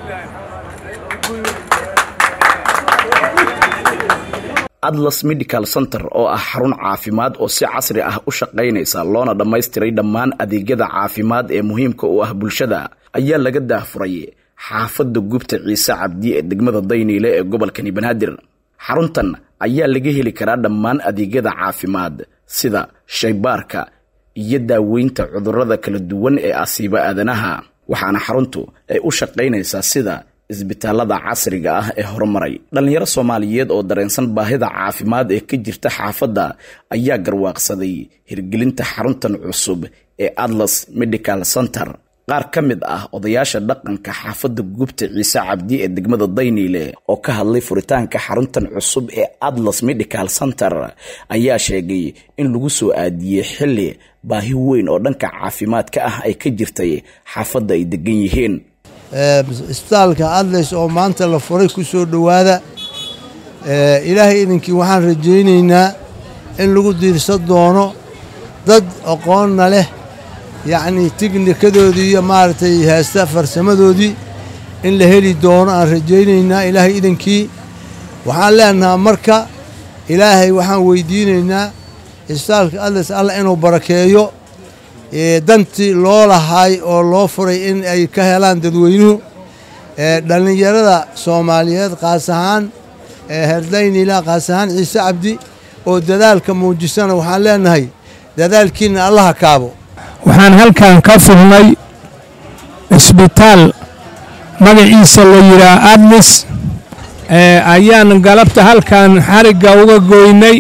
atlas medical center oo ah xarun caafimaad oo si casri ah u shaqaynaysa loona dhammaystiray dhammaan adeegyada caafimaad ee muhiimka u ah bulshada ayaa laga daahfuray xaafadda gubta ciise cabdi ee degmada dayniile ee gobolkani banaadir xaruntan ayaa laga heli karaa dhammaan adeegyada caafimaad sida shaybaarka iyo daaweynta cudurrada kala duwan ee asiiba aadanaha waxaana xaruntu ay u shaqaynaysaa sida isbitaalada casriga ah ee horumaray dhallinyaro soomaaliyeed oo dareensan baahida caafimaad ee ka jirta xaafadda ayaa garwaaqsaday hirgelinta xaruntan cusub ee atlas medical center qaar ka mid ah odayaasha dhaqanka xaafadda gubta ciise cabdi ee degmada dayniile oo ka hadlay furitaanka xaruntan cusub ee atlas medical center ayaa sheegay in lagu soo aadiyey xilli baahi weyn oo dhanka caafimaadka ah ay ka jirtay xaafadda ay degan yihiin isbitaalka adles oo maanta la furay ku soo dhowaada ilaahay idinkii waxaan rajaynaynaa in lagu diirsan doono dad aqoonna leh yacnii tignikadoodii iyo maaragtay heesta farsamadoodii in la heli doono aan rajaynaynaa ilaahay idinkii waxaan leenahaa marka ilaahay waxaan weydiinaynaa isbitaalka adles alla inuu barakeeyo dantii loo lahaay oo loo furay in ay ka helaan dadweynuhu dhallinyarada soomaaliyeed qaas ahaan herdaynila qaas ahaan ciise cabdi oo dadaalka muujisana waxaan leenahay dadaalkiina allaha kaabo waxaan halkan ka furnay isbitaal magaciisa la yidhaah adlis ayaan galabta halkan xarigga uga goynay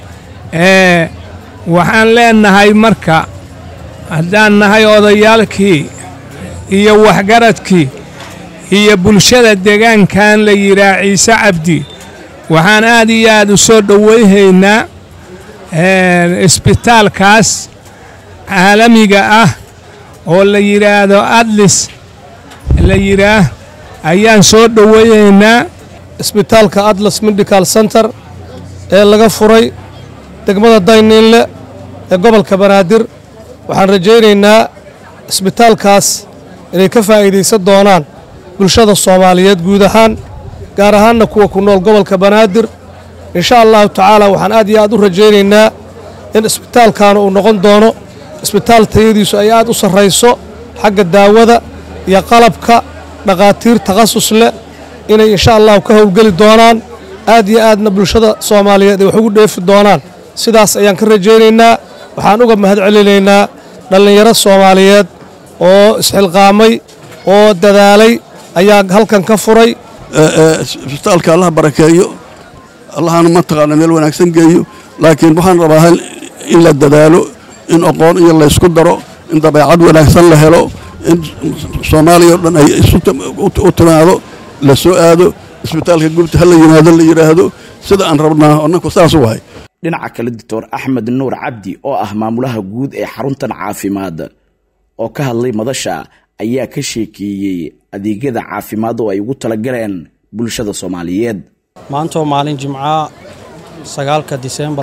waxaan leenahay marka haddaan nahay odayaalkii iyo waxgaradkii iyo bulshada deegaankan la yidhaah ciise cabdi waxaan aad iyo aad u soo dhowayhaynaa isbitaalkaas caalamiga ah oo la yidhaahdo adlis la yidhaah ayaan soo dhowayhaynaa isbitaalka atlas medical center ee laga furay degmada dayniinle ee gobolka banaadir waxaan rajaynaynaa isbitaalkaas inay ka faa'iidaysan doonaan bulshada soomaaliyeed guud ahaan gaar ahaanna kuwa ku nool gobolka banaadir insha allahu tacaala waxaan aad iyo aad u rajaynaynaa in isbitaalkaana uu noqon doono isbitaal tayadiisu ay aad u sarrayso xagga daawada iyo qalabka dhakhaatiir takhasus leh inay insha allahu ka howlgeli doonaan aad iyo aadna bulshada soomaaliyeed ay wax ugu dheefi doonaan sidaas ayaan ka rajaynaynaa waxaan uga mahad celinaynaa dhallinyaro soomaaliyeed oo isxilqaamay oo dadaalay ayaa halkan ka furay isbitaalka allaha barakeeyo allahana mataqaana meel wanaagsan geeyo laakiin waxaan rabaa in la dadaalo in aqoon iyo laysku daro in dabeecad wanaagsan la helo in soomaaliya o dhan ay u timaado la soo aado isbitaalka gubta ha la yimaado la yidhaahdo sida aan rabnaa annaku saas u wahay dhinaca kale doctor axmed nuur cabdi oo ah maamulaha guud ee xaruntan caafimaad oo ka hadlay madasha ayaa ka sheekeeyey adeegyada caafimaad oo ay ugu talagaleen bulshada soomaaliyeed maantaoo maalin jimcaha sagaalka diseembar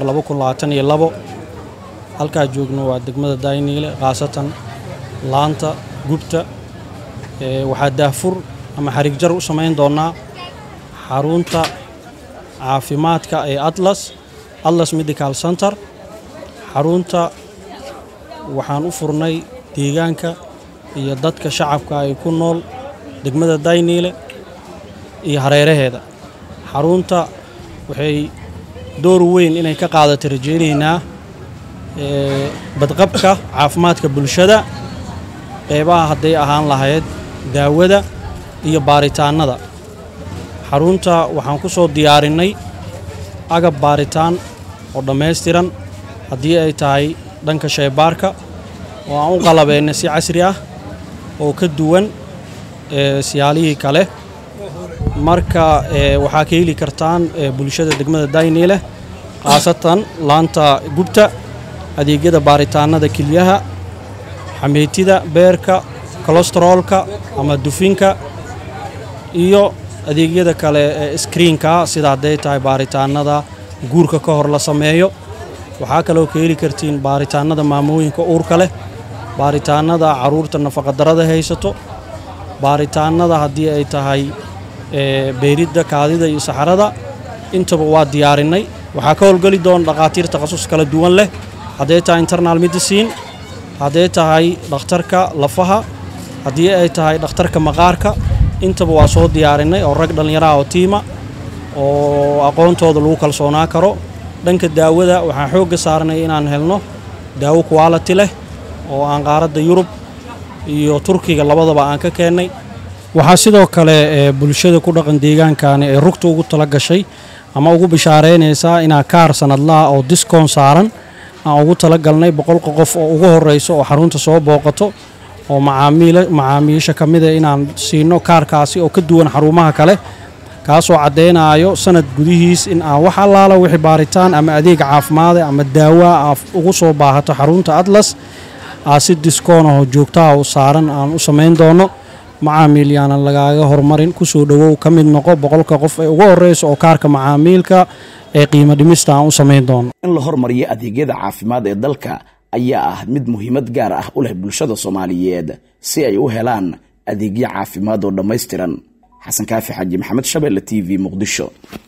halkaa joogno waa degmada dayniile khaasatan laanta gubta waxaa daahfur ama xarigjar u samayn doonnaa xarunta caafimaadka ee atlas atlas medical center xarunta waxaan u furnay deegaanka iyo dadka shacabka ay ku nool degmada dayniile iyo hareeraheeda xarunta waxay door weyn inay ka qaadata rajaynaynaa badqabka caafimaadka bulshada qeybaha hadday ahaan lahayd daawada iyo baaritaannada xarunta waxaan ku soo diyaarinnay agab baaritaan oo dhammaystiran haddii ay tahay dhanka shaybaarka oo aan u qalabeynay si casri ah oo ka duwan siyaalihii kale marka waxaa ka heli kartaan bulshada degmada dayniileh khaasatan laanta gubta adeegyada baaritaannada kelyaha xameytida beerka kolestaroolka ama dufinka iyo adeegyada kale ee skriinka sida hadday tahay baaritaannada guurka ka hor la sameeyo waxaa kaloo ka heli kartiin baaritaannada maamooyinka uurka leh baaritaannada carruurta nafaqadarrada haysato baaritaannada haddii ay tahay beeridda kaadida iyo saxarada intaba waa diyaarinay waxaa ka howlgeli doona dhakhaatiir takhasus kala duwan leh hadday tahay internal medicine hadday tahay dhakhtarka lafaha haddii ay tahay dhakhtarka maqaarka intaba waa soo diyaarinay oo rag dhallinyaraha oo tiima oo aqoontooda lagu kalsoonaa karo dhanka daawada waxaan xoogga saarnay inaan helno daawo quality leh oo aan qaaradda yurub iyo turkiga labadaba aan ka keennay waxaa sidoo kale bulshada ku dhaqan deegaankani ay rugta ugu tala gashay ama ugu bishaaraynaysaa inaa kaar sanadlaha oo diskoon saaran aan ugu talagalnay boqolka qof oo ugu horreyso oo xarunta soo booqato oo macaamiisha ka mida inaan siino kaarkaasi oo ka duwan xarumaha kale kaasoo caddaynaayo sanad gudihiis in aan wax allaala wixii baaritaan ama adeeg caafimaada ama daawa aad ugu soo baahato xarunta atlas aa si diskoonahoo joogtaha u saaran aan u samayn doono macaamiil yaanan lagaaga horumarin kusoo dhowow ka mid noqo boqolka qof ee ugu horreysa oo kaarka macaamiilka ee qiimo dhimista aan u samayn doono in la hormariyo adeegyada caafimaad ee dalka ayaa ah mid muhiimad gaar ah u leh bulshada soomaaliyeed si ay u helaan adeegyo caafimaad oo dhammaystiran xasan kaafi xaaji maxamed shabeelle t v muqdisho